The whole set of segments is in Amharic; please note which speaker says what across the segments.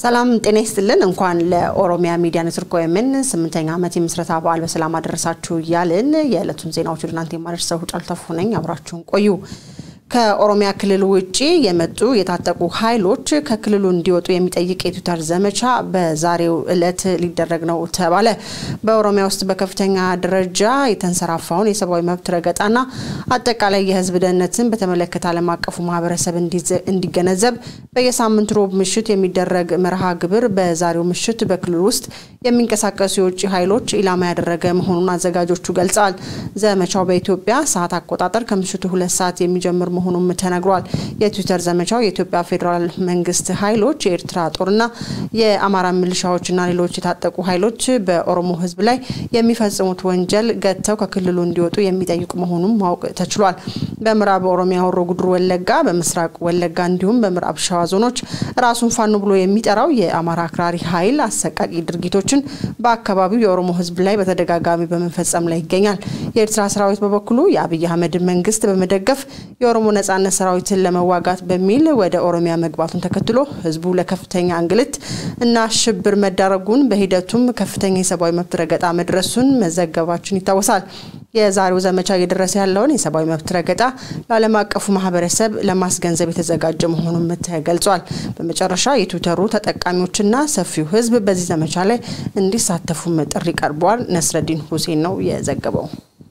Speaker 1: ሰላም ጤና ይስጥልን። እንኳን ለኦሮሚያ ሚዲያ ኔትወርክ ኦኤምን ስምንተኛ ዓመት የምስረታ በዓል በሰላም አደረሳችሁ እያልን የዕለቱን ዜናዎች ወደ እናንተ የማደርሰው ጫልተፉ ነኝ። አብራችሁን ቆዩ። ከኦሮሚያ ክልል ውጭ የመጡ የታጠቁ ኃይሎች ከክልሉ እንዲወጡ የሚጠይቅ የትዊተር ዘመቻ በዛሬው ዕለት ሊደረግ ነው ተባለ። በኦሮሚያ ውስጥ በከፍተኛ ደረጃ የተንሰራፋውን የሰብአዊ መብት ረገጣና አጠቃላይ የሕዝብ ደህንነትን በተመለከተ ዓለም አቀፉ ማህበረሰብ እንዲገነዘብ በየሳምንቱ ሮብ ምሽት የሚደረግ መርሃ ግብር በዛሬው ምሽት በክልሉ ውስጥ የሚንቀሳቀሱ የውጭ ኃይሎች ኢላማ ያደረገ መሆኑን አዘጋጆቹ ገልጸዋል። ዘመቻው በኢትዮጵያ ሰዓት አቆጣጠር ከምሽቱ ሁለት ሰዓት የሚጀምር መሆኑም ተነግሯል። የትዊተር ዘመቻው የኢትዮጵያ ፌዴራል መንግስት ኃይሎች፣ የኤርትራ ጦርና የአማራ ሚሊሻዎችና ሌሎች የታጠቁ ኃይሎች በኦሮሞ ህዝብ ላይ የሚፈጽሙት ወንጀል ገጥተው ከክልሉ እንዲወጡ የሚጠይቁ መሆኑን ማወቅ ተችሏል። በምዕራብ ኦሮሚያ ሆሮ ጉዱሩ ወለጋ፣ በምስራቅ ወለጋ እንዲሁም በምዕራብ ሸዋ ዞኖች ራሱን ፋኖ ብሎ የሚጠራው የአማራ አክራሪ ኃይል አሰቃቂ ድርጊቶችን በአካባቢው የኦሮሞ ህዝብ ላይ በተደጋጋሚ በመፈጸም ላይ ይገኛል። የኤርትራ ሰራዊት በበኩሉ የአብይ አህመድ መንግስት በመደገፍ የኦሮሞ ነጻነት ሰራዊትን ለመዋጋት በሚል ወደ ኦሮሚያ መግባቱን ተከትሎ ህዝቡ ለከፍተኛ እንግልት እና ሽብር መዳረጉን በሂደቱም ከፍተኛ የሰብአዊ መብት ረገጣ መድረሱን መዘገባችን ይታወሳል። የዛሬው ዘመቻ እየደረሰ ያለውን የሰብአዊ መብት ረገጣ ለዓለም አቀፉ ማህበረሰብ ለማስገንዘብ የተዘጋጀ መሆኑን ተገልጿል። በመጨረሻ የትዊተሩ ተጠቃሚዎችና ሰፊው ህዝብ በዚህ ዘመቻ ላይ እንዲሳተፉም ጥሪ ቀርበዋል። ነስረዲን ሁሴን ነው የዘገበው።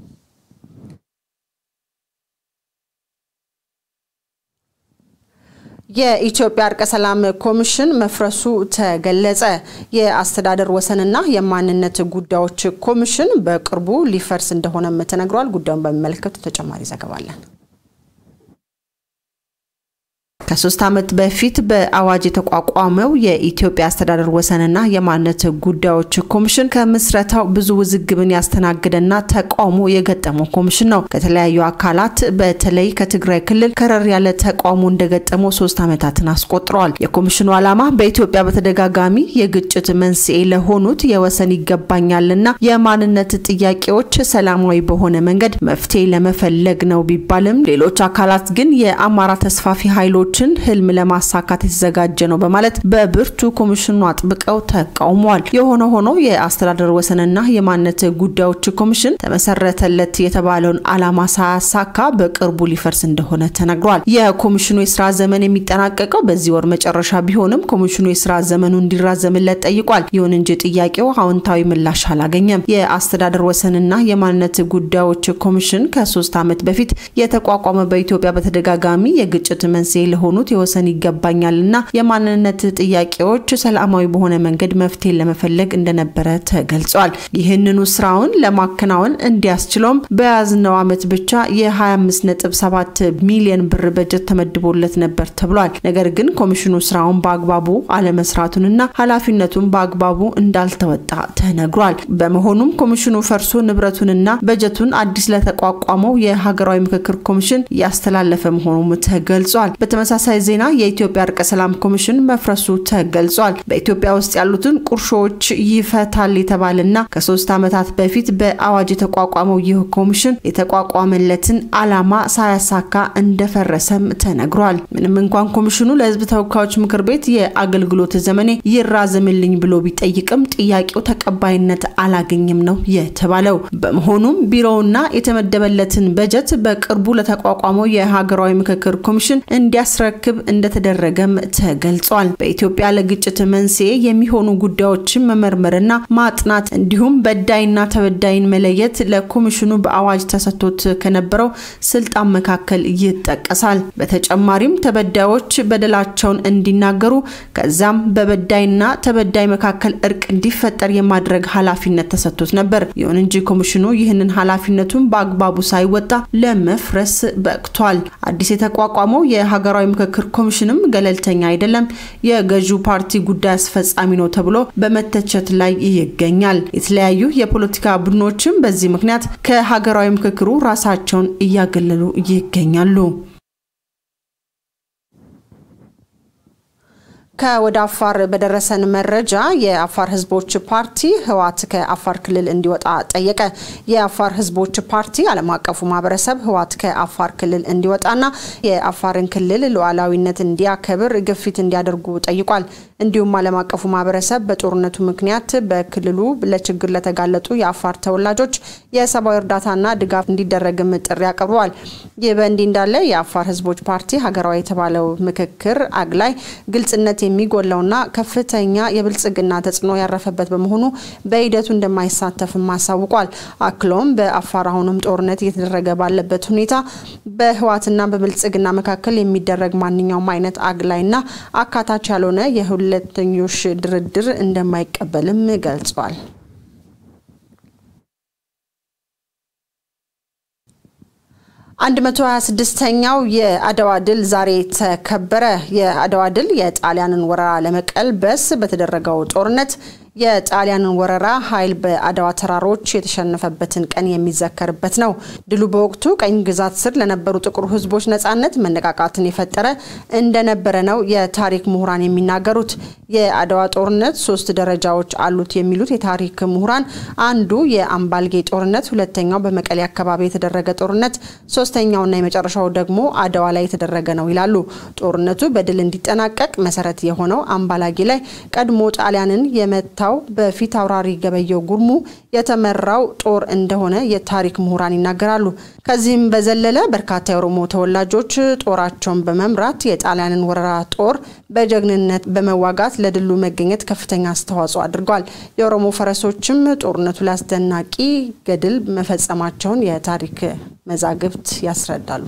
Speaker 1: የኢትዮጵያ እርቀ ሰላም ኮሚሽን መፍረሱ ተገለጸ። የአስተዳደር ወሰንና የማንነት ጉዳዮች ኮሚሽን በቅርቡ ሊፈርስ እንደሆነም ተነግሯል። ጉዳዩን በሚመለከቱ ተጨማሪ ዘገባ አለን። ከሶስት ዓመት በፊት በአዋጅ የተቋቋመው የኢትዮጵያ አስተዳደር ወሰንና የማንነት ጉዳዮች ኮሚሽን ከምስረታው ብዙ ውዝግብን ያስተናገደና ተቃውሞ የገጠመው ኮሚሽን ነው። ከተለያዩ አካላት በተለይ ከትግራይ ክልል ከረር ያለ ተቃውሞ እንደገጠመው ሶስት ዓመታትን አስቆጥረዋል። የኮሚሽኑ ዓላማ በኢትዮጵያ በተደጋጋሚ የግጭት መንስኤ ለሆኑት የወሰን ይገባኛልና የማንነት ጥያቄዎች ሰላማዊ በሆነ መንገድ መፍትሄ ለመፈለግ ነው ቢባልም ሌሎች አካላት ግን የአማራ ተስፋፊ ኃይሎች ህልም ለማሳካት የተዘጋጀ ነው በማለት በብርቱ ኮሚሽኑ አጥብቀው ተቃውመዋል። የሆነ ሆኖ የአስተዳደር ወሰንና የማንነት ጉዳዮች ኮሚሽን ተመሰረተለት የተባለውን ዓላማ ሳያሳካ በቅርቡ ሊፈርስ እንደሆነ ተነግሯል። የኮሚሽኑ የስራ ዘመን የሚጠናቀቀው በዚህ ወር መጨረሻ ቢሆንም ኮሚሽኑ የስራ ዘመኑ እንዲራዘምለት ጠይቋል። ይሁን እንጂ ጥያቄው አዎንታዊ ምላሽ አላገኘም። የአስተዳደር ወሰንና የማንነት ጉዳዮች ኮሚሽን ከሶስት ዓመት በፊት የተቋቋመ በኢትዮጵያ በተደጋጋሚ የግጭት መንስኤ ለሆኑት የወሰን ይገባኛልና የማንነት ጥያቄዎች ሰላማዊ በሆነ መንገድ መፍትሄ ለመፈለግ እንደነበረ ተገልጿል። ይህንኑ ስራውን ለማከናወን እንዲያስችለውም በያዝነው ዓመት ብቻ የ25.7 ሚሊዮን ብር በጀት ተመድቦለት ነበር ተብሏል። ነገር ግን ኮሚሽኑ ስራውን በአግባቡ አለመስራቱንና ኃላፊነቱን በአግባቡ እንዳልተወጣ ተነግሯል። በመሆኑም ኮሚሽኑ ፈርሶ ንብረቱንና በጀቱን አዲስ ለተቋቋመው የሀገራዊ ምክክር ኮሚሽን እያስተላለፈ መሆኑም ተገልጿል። በተመሳሳይ ዜና የኢትዮጵያ እርቀ ሰላም ኮሚሽን መፍረሱ ተገልጿል። በኢትዮጵያ ውስጥ ያሉትን ቁርሾዎች ይፈታል የተባለና ከሶስት ዓመታት በፊት በአዋጅ የተቋቋመው ይህ ኮሚሽን የተቋቋመለትን ዓላማ ሳያሳካ እንደፈረሰም ተነግሯል። ምንም እንኳን ኮሚሽኑ ለሕዝብ ተወካዮች ምክር ቤት የአገልግሎት ዘመኔ ይራዘምልኝ ብሎ ቢጠይቅም ጥያቄው ተቀባይነት አላገኝም ነው የተባለው። በመሆኑም ቢሮውና የተመደበለትን በጀት በቅርቡ ለተቋቋመው የሀገራዊ ምክክር ኮሚሽን እንዲያስረክብ እንደተደረገም ተገልጿል። በኢትዮጵያ ለግጭት መንስኤ የሚሆኑ ጉዳዮችን መመርመርና ማጥናት እንዲሁም በዳይና ተበዳይን መለየት ለኮሚሽኑ በአዋጅ ተሰጥቶት ከነበረው ስልጣን መካከል ይጠቀሳል። በተጨማሪም ተበዳዮች በደላቸውን እንዲናገሩ ከዛም በበዳይና ተበዳይ መካከል እርቅ እንዲፈጠር የማድረግ ኃላፊነት ተሰጥቶት ነበር። ይሁን እንጂ ኮሚሽኑ ይህንን ኃላፊነቱን በአግባቡ ሳይወጣ ለመፍረስ በቅቷል። አዲስ የተቋቋመው የሀገራዊ ምክክር ኮሚሽንም ገለልተኛ አይደለም፣ የገዢው ፓርቲ ጉዳይ አስፈጻሚ ነው ተብሎ በመተቸት ላይ ይገኛል። የተለያዩ የፖለቲካ ቡድኖችም በዚህ ምክንያት ከሀገራዊ ምክክሩ ራሳቸውን እያገለሉ ይገኛሉ። ከወደ አፋር በደረሰን መረጃ የአፋር ህዝቦች ፓርቲ ህወሓት ከአፋር ክልል እንዲወጣ ጠየቀ። የአፋር ህዝቦች ፓርቲ ዓለም አቀፉ ማህበረሰብ ህወሓት ከአፋር ክልል እንዲወጣና የአፋርን ክልል ሉዓላዊነት እንዲያከብር ግፊት እንዲያደርጉ ጠይቋል። እንዲሁም ዓለም አቀፉ ማህበረሰብ በጦርነቱ ምክንያት በክልሉ ለችግር ለተጋለጡ የአፋር ተወላጆች የሰብአዊ እርዳታና ድጋፍ እንዲደረግም ጥሪ አቅርበዋል። ይህ በእንዲህ እንዳለ የአፋር ህዝቦች ፓርቲ ሀገራዊ የተባለው ምክክር አግላይ ግልጽነት የሚጎለውና ከፍተኛ የብልጽግና ተጽዕኖ ያረፈበት በመሆኑ በሂደቱ እንደማይሳተፍም አሳውቋል። አክሎም በአፋር አሁንም ጦርነት እየተደረገ ባለበት ሁኔታ በህወሓትና በብልጽግና መካከል የሚደረግ ማንኛውም አይነት አግላይና አካታች ያልሆነ የሁለተኞች ድርድር እንደማይቀበልም ገልጿል። አንድ መቶ ሀያ ስድስተኛው የአድዋ ድል ዛሬ ተከበረ። የአድዋ ድል የጣሊያንን ወረራ ለመቀልበስ በተደረገው ጦርነት የጣሊያንን ወረራ ኃይል በአድዋ ተራሮች የተሸነፈበትን ቀን የሚዘከርበት ነው። ድሉ በወቅቱ ቀኝ ግዛት ስር ለነበሩ ጥቁር ህዝቦች ነጻነት መነቃቃትን የፈጠረ እንደነበረ ነው የታሪክ ምሁራን የሚናገሩት። የአድዋ ጦርነት ሶስት ደረጃዎች አሉት የሚሉት የታሪክ ምሁራን አንዱ የአምባልጌ ጦርነት፣ ሁለተኛው በመቀሌ አካባቢ የተደረገ ጦርነት፣ ሶስተኛውና የመጨረሻው ደግሞ አድዋ ላይ የተደረገ ነው ይላሉ። ጦርነቱ በድል እንዲጠናቀቅ መሰረት የሆነው አምባላጌ ላይ ቀድሞ ጣሊያንን የመታ ታው በፊት አውራሪ ገበየው ጉርሙ የተመራው ጦር እንደሆነ የታሪክ ምሁራን ይናገራሉ። ከዚህም በዘለለ በርካታ የኦሮሞ ተወላጆች ጦራቸውን በመምራት የጣሊያንን ወረራ ጦር በጀግንነት በመዋጋት ለድሉ መገኘት ከፍተኛ አስተዋጽኦ አድርጓል። የኦሮሞ ፈረሶችም ጦርነቱ ላይ አስደናቂ ገድል መፈጸማቸውን የታሪክ መዛግብት ያስረዳሉ።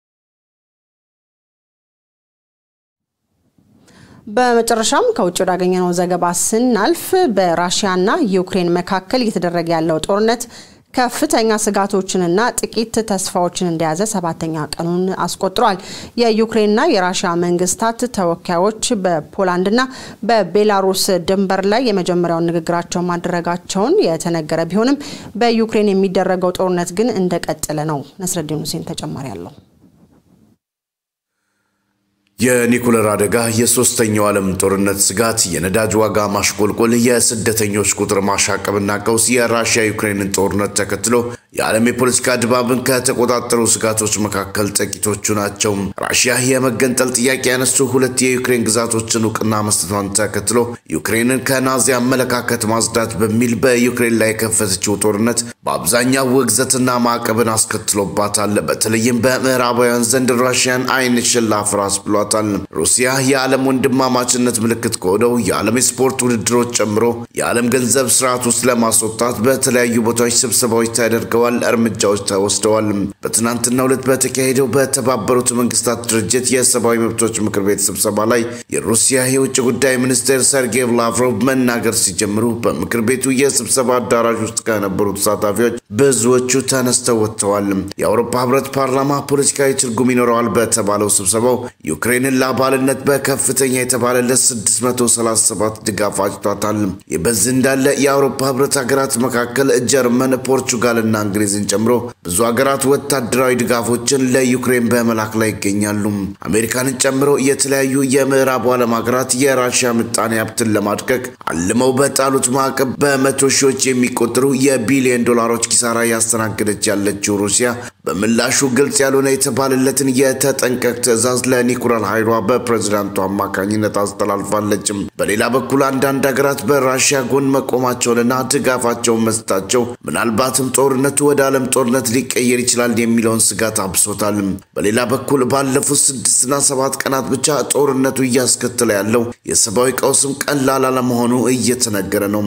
Speaker 1: በመጨረሻም ከውጭ ወዳገኘነው ዘገባ ስናልፍ በራሽያና ዩክሬን መካከል እየተደረገ ያለው ጦርነት ከፍተኛ ስጋቶችንና ጥቂት ተስፋዎችን እንደያዘ ሰባተኛ ቀኑን አስቆጥሯል። የዩክሬንና የራሽያ መንግስታት ተወካዮች በፖላንድና በቤላሩስ ድንበር ላይ የመጀመሪያውን ንግግራቸውን ማድረጋቸውን የተነገረ ቢሆንም በዩክሬን የሚደረገው ጦርነት ግን እንደቀጠለ ነው። ነስረዲን ሁሴን ተጨማሪ አለው።
Speaker 2: የኒኩለር አደጋ፣ የሶስተኛው ዓለም ጦርነት ስጋት፣ የነዳጅ ዋጋ ማሽቆልቆል፣ የስደተኞች ቁጥር ማሻቀብና ቀውስ የራሽያ ዩክሬንን ጦርነት ተከትሎ የዓለም የፖለቲካ ድባብን ከተቆጣጠሩ ስጋቶች መካከል ጥቂቶቹ ናቸው። ራሽያ የመገንጠል ጥያቄ ያነሱ ሁለት የዩክሬን ግዛቶችን እውቅና መስጠቷን ተከትሎ ዩክሬንን ከናዚ አመለካከት ማጽዳት በሚል በዩክሬን ላይ የከፈተችው ጦርነት በአብዛኛው ውግዘትና ማዕቀብን አስከትሎባታል። በተለይም በምዕራባውያን ዘንድ ራሽያን አይን ሽላፍ ራስ ብሏታል። ሩሲያ የዓለም ወንድማማችነት ምልክት ከሆነው የዓለም የስፖርት ውድድሮች ጨምሮ የዓለም ገንዘብ ስርዓት ውስጥ ለማስወጣት በተለያዩ ቦታዎች ስብሰባዎች ተደርገዋል፣ እርምጃዎች ተወስደዋል። በትናንትናው ዕለት በተካሄደው በተባበሩት መንግስታት ድርጅት የሰብአዊ መብቶች ምክር ቤት ስብሰባ ላይ የሩሲያ የውጭ ጉዳይ ሚኒስቴር ሰርጌይ ላቭሮቭ መናገር ሲጀምሩ በምክር ቤቱ የስብሰባ አዳራሽ ውስጥ ከነበሩ ተሳታፊዎች ብዙዎቹ ተነስተው ወጥተዋል። የአውሮፓ ህብረት ፓርላማ ፖለቲካዊ ትርጉም ይኖረዋል በተባለው ስብሰባው ዩክሬንን ለአባልነት በከፍተኛ የተባለለት 637 ድጋፍ አጭቷታል። ይህ በዚህ እንዳለ የአውሮፓ ህብረት ሀገራት መካከል ጀርመን፣ ፖርቹጋልና እንግሊዝን ጨምሮ ብዙ ሀገራት ወታደራዊ ድጋፎችን ለዩክሬን በመላክ ላይ ይገኛሉ። አሜሪካንን ጨምሮ የተለያዩ የምዕራቡ ዓለም ሀገራት የራሽያ ምጣኔ ሀብትን ለማድቀቅ አልመው በጣሉት ማዕቀብ በመቶ ሺዎች የሚቆጠሩ የቢሊዮን ዶላሮች ኪሳራ ያስተናገደች ያለችው ሩሲያ በምላሹ ግልጽ ያልሆነ የተባለለትን የተጠንቀቅ ትዕዛዝ ለኒኩለር ኃይሏ በፕሬዝዳንቱ አማካኝነት አስተላልፋለች። በሌላ በኩል አንዳንድ ሀገራት በራሽያ ጎን መቆማቸውንና ድጋፋቸውን መስጠታቸው ምናልባትም ጦርነቱ ወደ ዓለም ጦርነት ሊቀየር ይችላል የሚለውን ስጋት አብሶታል። በሌላ በኩል ባለፉት ስድስትና ሰባት ቀናት ብቻ ጦርነቱ እያስከተለ ያለው የሰብአዊ ቀውስም ቀላል አለመሆኑ እየተነገረ ነው።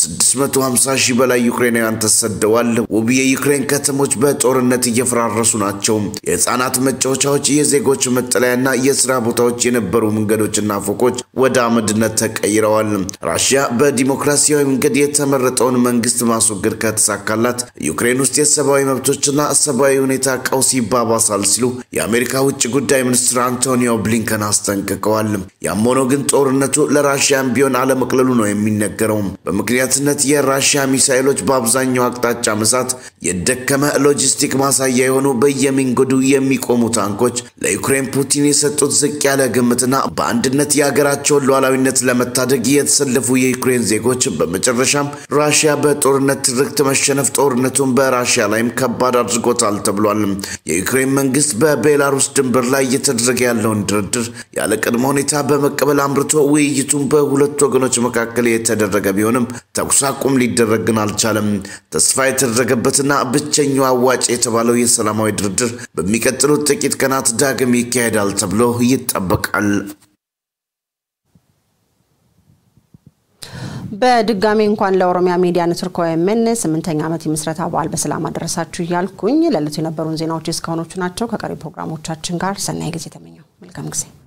Speaker 2: ከ650 ሺህ በላይ ዩክሬናውያን ተሰደዋል። ውብ የዩክሬን ከተሞች በጦርነት እየፈራረሱ ናቸው። የህፃናት መጫወቻዎች፣ የዜጎች መጠለያና የስራ ቦታዎች የነበሩ መንገዶችና ፎቆች ወደ አመድነት ራሽያ በዲሞክራሲያዊ መንገድ የተመረጠውን መንግስት ማስወገድ ከተሳካላት ዩክሬን ዩክሬን ውስጥ የሰብአዊ መብቶችና ሰብአዊ ሁኔታ ቀውስ ይባባሳል ሲሉ የአሜሪካ ውጭ ጉዳይ ሚኒስትር አንቶኒዮ ብሊንከን አስጠንቅቀዋል። ያም ሆኖ ግን ጦርነቱ ለራሽያን ቢሆን አለመቅለሉ ነው የሚነገረው። በምክንያትነት የራሽያ ሚሳይሎች በአብዛኛው አቅጣጫ መሳት፣ የደከመ ሎጂስቲክ ማሳያ የሆኑ በየመንገዱ የሚቆሙ ታንኮች ለዩክሬን ፑቲን የሰጡት ዝቅ ያለ ግምትና በአንድነት የሀገራቸውን ሉዓላዊነት ለመታደግ የተሰለፉ የዩክሬን ዜጎች በመጨረሻም ራሽያ በጦርነት ትርክት መሸነፍ ጦርነቱን በራሽያ ላይም ከባድ አድርጎታል ተብሏል። የዩክሬን መንግስት በቤላሩስ ድንበር ላይ እየተደረገ ያለውን ድርድር ያለ ቅድመ ሁኔታ በመቀበል አምርቶ ውይይቱን በሁለቱ ወገኖች መካከል የተደረገ ቢሆንም ተኩስ አቁም ሊደረግ ግን አልቻለም። ተስፋ የተደረገበትና ብቸኛው አዋጭ የተባለው የሰላማዊ ድርድር በሚቀጥሉት ጥቂት ቀናት ዳግም ይካሄዳል ተብሎ ይጠበቃል።
Speaker 1: በድጋሚ እንኳን ለኦሮሚያ ሚዲያ ኔትወርክ ኦኤምኤን ስምንተኛ ዓመት የምስረታ በዓል በሰላም አደረሳችሁ እያልኩኝ ለዕለቱ የነበሩን ዜናዎች እስካሁኖቹ ናቸው። ከቀሪ ፕሮግራሞቻችን ጋር ሰናይ ጊዜ ተመኘው። መልካም ጊዜ